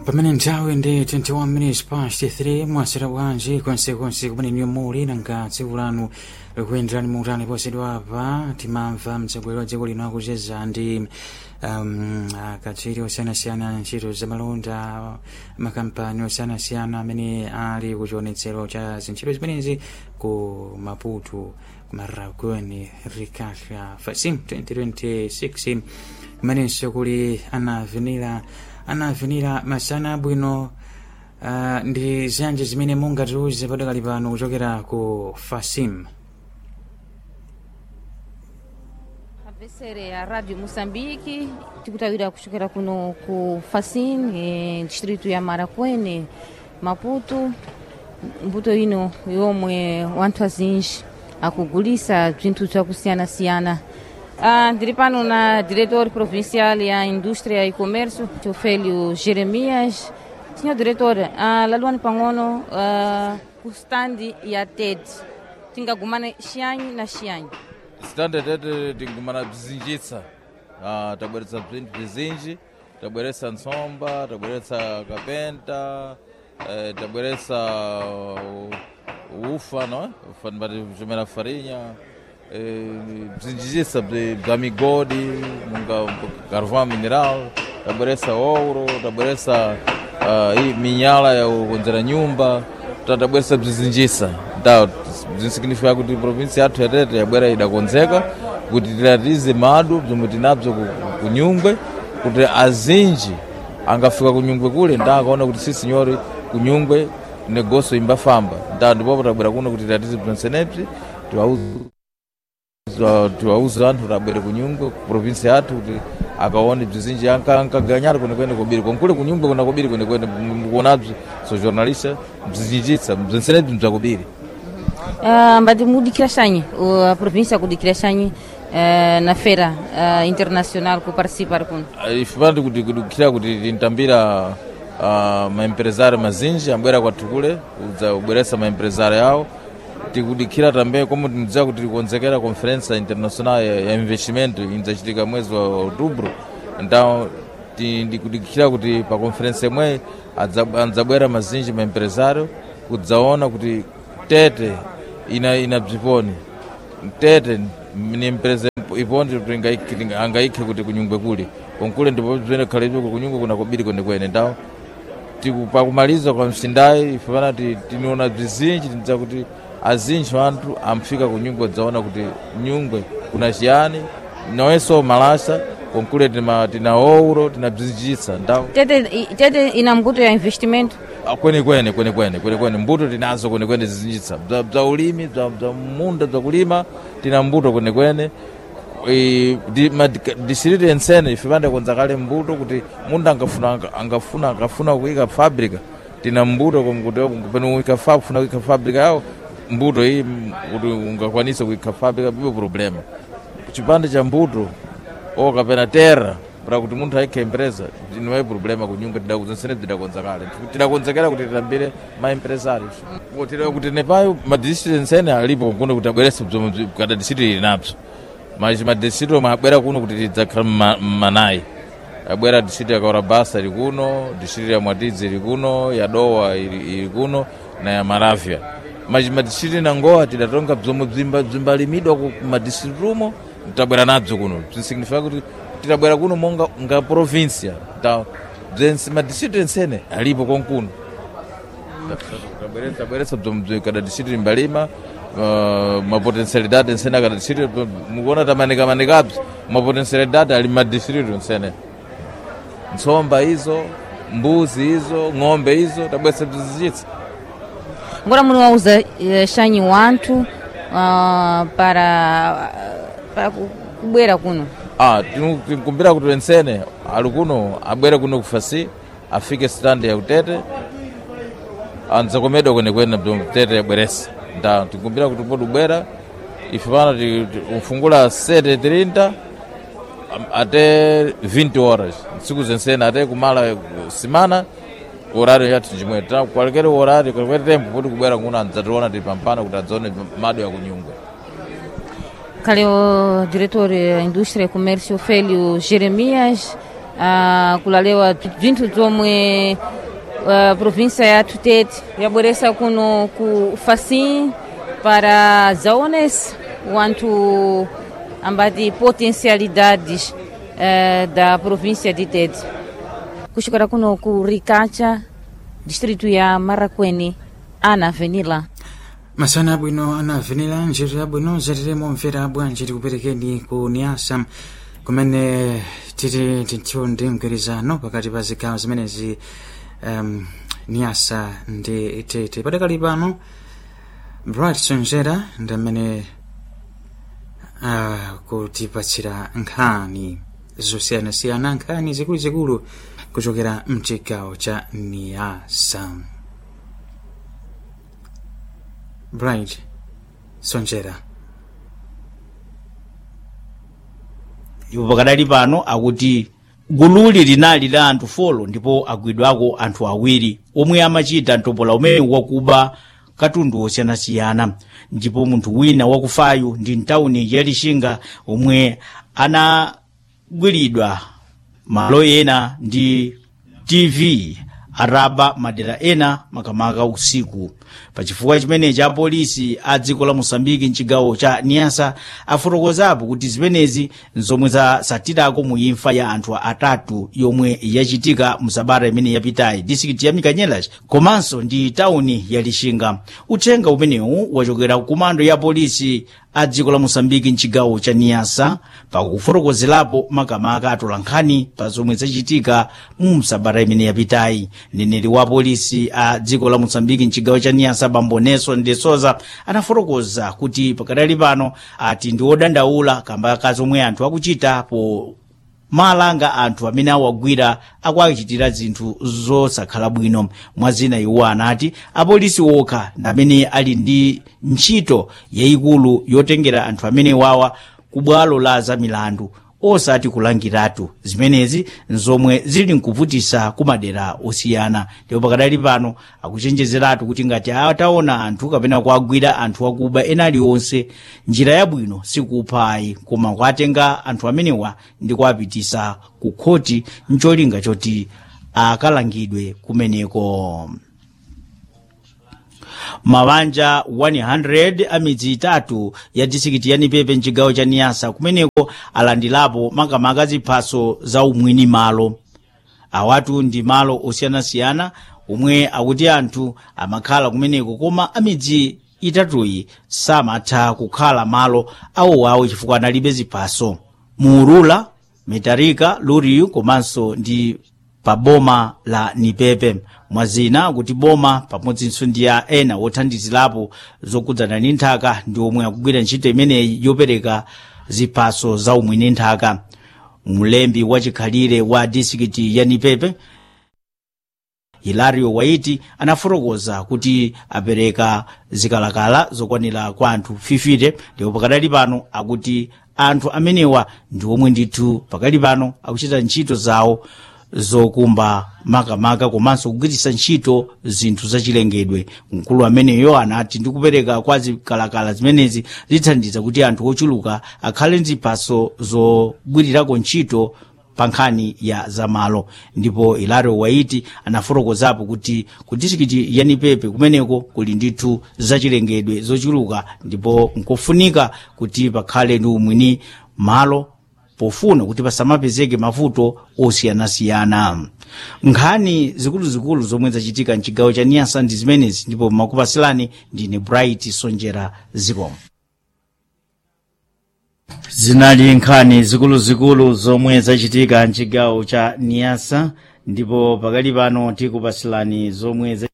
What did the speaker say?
pamene nthawi ndi 21 minutes past 3 mwasera bwanji konsekonse kumene niyo muli nanga tsiku lanu likuyenderani muutali posedwa apa timamva mtsogoleri wa dziko lino akucheza ndi um, akatswiri osiyanasiyana ntchito zamalonda makampani osiyanasiyana amene ali kuchionetsero cha zintchito zimenezi ku maputo kumaragweni rikasha fasim 2026 kumenenso kuli anavinira anavinira masana abwino uh, ndi zanje zimene mungatiuze padakali pano kuchokera ku fasim abesere ya radio moçambique tikutawira kuchokera kuno ku fasim e, distrito ya marakwene maputo mbuto ino yomwe wanthu azinji akugulisa bzinthu bzakusiyana-siyana Ah, ndiri pano na diretor provincial ya indústria e comércio Teofélio Jeremias senhor diretor ah, laluani pang'ono ah, ku standi ya ted tingagumane xianyi na xianyi standard ete tingumana bzinjitsa ah, tabweretsa bzinthu bzizinji tabweretsa ntsomba tabweretsa kapenta eh, tabweretsa uh, ufa no ufa mbati bzimera farinha eh, bzinjitsa bzi- bza migodi munga carvão mineral tabweretsa ouro tabweretsa ah, hii minyala ya kukonzera nyumba ta- tabweretsa bzizinjisa ta bzinsignifica kuti provinsi yathu yatete yabwera idakonzeka kuti tilatize madu bzomwe tinabzo ku- ku- kunyungwe kuti azinji angafika kunyungwe kule nda akaona kuti si sinyori kunyungwe negoso imbafamba nda ndipopo tabwera kuno kuti tilatize bzonsenebzi tiwauza anthu tabwere kunyungwe ku provinsi yathu kuti akaone bzizinji ankaganyana kwenekwene kobiri konkule kunyungwe kuna kobiri kwenekwene mukuonabzi so jornalista bzizinjitsa bzensenebzi bzakobiri Ah, mbati mudikira xanyi o- a província kudikira xanyi eh, na feira ah, internacional ku participar kuno ifipandi kuti kudikira kuti tintambira uh, maempresário mazinji ambwera kwathu kule udza kubweretsa maempresário yawo tikudikira tambe como tinidziwa kuti tikonzekera conferência internacional ya, ya investimento inzachitika mwezi wa outubro então ti- ndikudikira kuti pa conferência imweyi adza- adzabwera mazinji maempresário kudzaona kuti tete ina, ina bziponi tete ni empresa ipondi kuti angaikhe kuti kunyungwe kuli konkule ndipo bzimene khalebzo kunyungwe kuna kobiri kwenekwene ndawo tiku- pakumaliza kwa msindayi ife pana ti- tiniona bzizinji tinidza kuti azinji anthu amfika kunyungwe dzaona kuti nyungwe kuna chiyani nawenso malasa konkule tima- tina ouro tina bzinjitsa ndawo tete, i- tete ina mbuto ya investimento Ah, kwenekwene kwenekwene kwenekwene mbuto tinazo kwenekwene zizinjitsa bza bza ulimi bza bza munda bza kulima tina mbuto kwenekwene Eh, di- ma- di- district ensene ife pande konza kale mbuto kuti munda angafuna angafuna angafuna kuika fabrika tina mbuto kom- kuti pene uika fa kufuna kuika fabrika yawo mbuto iyi mm, kuti ungakwanisa kuika fabrika bibo problema chipande cha mbuto o kapena terra para kuti munthu aikhe empresa niwayi problema kunyunga tidakuzensene tidakonza kale tidakonzekera kuti tilambire maempresarios tida kuti nepayo madistrict ensene alipo kuno kuti abwerese bzomwe bzi- kada district ili napso mas madistrict omwe abwera kuno kuti tidzakhala mma- mmanayi abwera district ya kaurabasa ili kuno district ya mwatidzi ili kuno ya dowa ili ili kuno na ya maravya mas madistrict nangowa tidatonga bzomwe bzimba- bzimbalimidwa ku madistrict umo tabwera nabzo kuno bzinsignifika kuti tidabwera kuno monga nga provincia ta bzense madistrict ensene alipo konkuno Tabwere- tabweretsa bzomwe kada district imbalima uh, mapotensialidade ensene akada district mukuona tamanikamanikabzi mapotensialidade ali madistrict ensene ntsomba izo mbuzi izo ng'ombe izo tabweretsa bzizinjitsa agora muno wauza eh, xanyi wanthu ah, para para ku- kubwera kuno Ah, tinu- tinkumbira kuti ensene ali kuno abwere kuno kufasi afike stand ya utete anzakomedwa kwenekwene bzomwe tete yabweresa nda tinkumbira kuti podi ubwera ife pana ti- ti- ufungula 7:30 am- até 20 horas ntsiku zensene até kumala eh, simana horário yathu chimwe Ta- qualquer horário qualquer tempo podi kubwera kuno andzationa tili pampana kuti adzaone mado ya kunyungwe kale o diretor da indústria e comércio Ofélio Jeremias ah, kulalewa bzinthu bzomwe uh, província ya Tutete yabweresa kuno ku Facim para zaones quanto ambati potencialidades uh, da província de Tete. Kuchokera kuno ku Ricacha, distrito ya Marakwene, ana Avenila. masana abwino anavenera njira abwino zatiremo mvera bwanji tikuperekeni ku niasa kumene titi tithu ndi mgwirizano pakati pa zigawo zimenezi um, niasa ndi tete padakali pano bright sonjera ndi amene uh, kutipatsira nkhani zosiyanasiyana nkhani zikuluzikulu kuchokera mchigawo cha niasa bright sonjera ipo pakadali pano akuti gululi linali la anthu folo ndipo agwidwako anthu awiri omwe amachita mtopola umene wakuba katundu osiyanasiyana ndipo munthu wina wakufayu ndi mtawuni ya lixinga omwe anagwiridwa malo ena ndi tv araba madera ena makamaka usiku pachifukwa chimenechi apolisi a dziko la mosambiki mchigawo cha niasa afotokozapo kuti zimenezi nzomwe zasatirako mu imfa ya anthu atatu yomwe yachitika msabata imene yapitayi distrikiti ya mikanyelas komanso ndi tawuni ya lixinga uthenga umenewu wachokera ku komando ya polisi a dziko la mosambiki mchigawo cha niasa pakufotokozerapo makamaka atolankhani pa zomwe zachitika mu msabata imene yapitayi mneneri wa polisi a dziko la mosambiki mchigawo cha niasa bambo nelson de souza anafotokoza kuti pakadali pano ati ndi odandaula kamba ka zomwe anthu akuchita po malanga anthu amene awagwira akuachitira zinthu zosakhala bwino mwazina iwo anati apolisi okha ndi amene ali ndi ntchito yayikulu yotengera anthu amene wawa ku bwalo la zamilandu osati kulangiratu zimenezi nzomwe zili nkuvutisa ku madera osiyana ndipo pakadali pano akuchenjezeratu kuti ngati ataona anthu kapena kuagwira anthu akuba ena aliwonse njira yabwino sikuphayi koma kuatenga anthu amenewa ndi kuapitisa ku khoti ncholinga choti akalangidwe kumeneko mabanja 100 a midzi itatu ya disikiti ya nipepe mchigawo cha niyasa kumeneko alandilapo makamaka ziphaso za umwini malo awatu ndi malo osiyanasiyana omwe akuti anthu amakhala kumeneko koma amidzi itatuyi samatha kukhala malo awowawo chifukwa analibe ziphaso muurula metarika luriyu komanso ndi pa boma la nipepe mwazina kuti boma pamodzinso ndi a ena wothandizirapo zokudzana ndi nthaka ndi omwe akugwira ntchito imeneyi yopereka ziphaso za umwini nthaka mlembi wachikhalire wa disikiti ya nipepe hilario waiti anafotokoza kuti apereka zikalakala zokwanira kwa anthu 50 ndipo pakadali pano akuti anthu amenewa ndi omwe ndithu pakali pano akuchita ntchito zawo zokumba makamaka komanso kugwiritsa ntchito zinthu zachilengedwe mkulu ameneyo anati ndikupereka kwa zikalakala zimenezi zithandiza kuti anthu ochuluka akhale ndi ziphaso zogwirirako ntchito pa nkhani ya zamalo ndipo ilario waiti anafotokozapo kuti ku disikiti ya nipepe kumeneko kuli ndithu zachilengedwe zochuluka ndipo nkofunika kuti pakhale ndi umwini malo pofuna kuti pasamapezeke mavuto osiyanasiyana nkhani zikuluzikulu zomwe zachitika mchigawo cha niyasa ndi zimenezi ndipo makupasilani ndine bright sonjera zikomo zinali nkhani zikuluzikulu zomwe zachitika mchigawo cha niyasa ndipo pakali pano tikupasilani zomwe